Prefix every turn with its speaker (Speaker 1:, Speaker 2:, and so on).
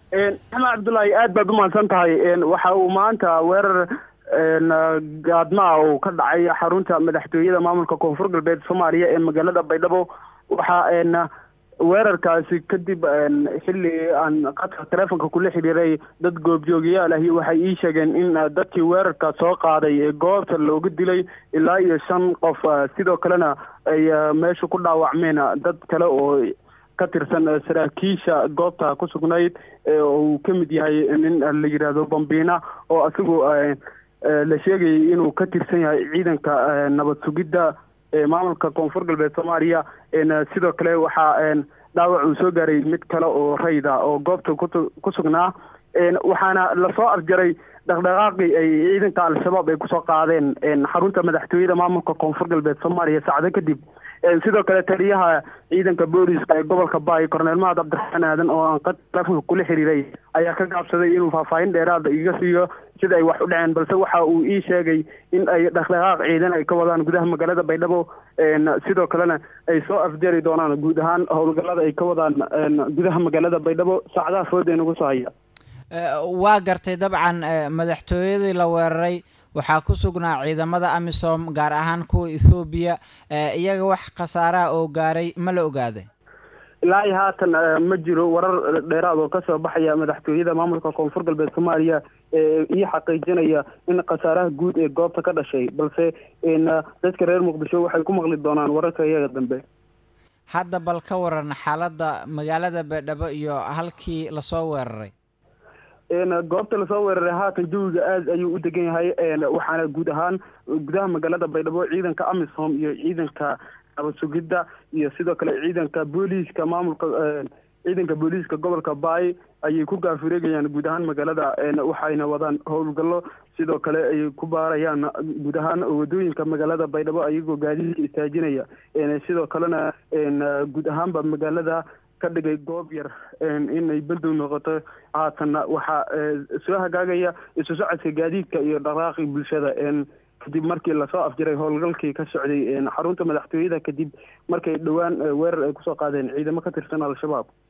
Speaker 1: maxamed cabdullaahi aad baad umahadsan tahay waxa uu maanta weerar gaadmaa uu ka dhacay xarunta madaxtooyada maamulka koonfur galbeed soomaaliya ee magaalada baydhabo waxaa weerarkaasi kadib xilli aan qadka teleefonka kula xiriiray dad goobjoogayaal ahi waxay ii sheegeen in dadkii weerarka soo qaaday ee goobta looga dilay ilaa iyo shan qof sidoo kalena ay meesha ku dhaawacmeen dad kale oo ka tirsan saraakiisha goobta ku sugnayd uu ka mid yahay nin la yidhaahdo bambiina oo isagu la sheegayay inuu ka tirsan yahay ciidanka nabad sugidda maamulka koonfur galbeed soomaaliya sidoo kale waxaa dhaawac uu soo gaaray mid kale oo rayda oo goobta ku sugnaa waxaana lasoo afjaray dhaqdhaqaaqii ay ciidanka al-shabaab ay kusoo qaadeen xarunta madaxtooyada maamulka koonfur galbeed soomaaliya saacdo kadib sidoo kale taliyaha ciidanka booliska ee gobolka baay korneel mahad cabdiraxmaan aadan oo aan qad telefonka kula xiriiray ayaa ka gaabsaday inuu faahfaahin dheeraada iga siiyo sida ay wax u dhaceen balse waxa uu ii sheegay in ay dhaqdhaqaaq ciidan ay ka wadaan gudaha magaalada baydhabo sidoo kalena ay soo afjari doonaan guud ahaan howlgallada ay ka wadaan gudaha magaalada baydhabo saacadaha fooda nagu soo haya
Speaker 2: waa gartay dabcan madaxtooyadii la weeraray waxaa ku sugnaa ciidamada amisom gaar ahaan kuwa ethoobiya iyaga wax khasaaraha oo gaaray ma la ogaaday
Speaker 1: ilaa iyo haatan ma jiro warar dheeraad oo kasoo baxaya madaxtooyada maamulka koonfur galbeed soomaaliya ee ii xaqiijinaya in khasaaraha guud ee goobta ka dhashay balse dadka reer muqdisho waxay ku maqli doonaan wararka iyaga dambe
Speaker 2: hadda bal ka waran xaaladda magaalada baydhabo iyo halkii lasoo weeraray
Speaker 1: goobta lasoo weeraray haatan jawiga aad ayuu u degan yahay waxaana guud ahaan gudaha magaalada baydhabo ciidanka amisom iyo ciidanka nabad sugidda iyo sidoo kale ciidanka booliiska maamulka ciidanka booliiska gobolka baay ayay ku gaafureegayaan guud ahaan magaalada waxayna wadaan howlgallo sidoo kale ay ku baarayaan guud ahaan wadooyinka magaalada baydhabo ayagoo gaadiidka istaajinaya sidoo kalena guud ahaanba magaalada ka dhigay goob yar inay bandow noqoto haatanna waxaa soo hagaagaya isu socodka gaadiidka iyo dhaqaaqi bulshada kadib markii lasoo afjiray howlgalkii ka socday xarunta madaxtooyada kadib markay dhowaan weerar ay kusoo qaadeen ciidamo ka tirsan al-shabaab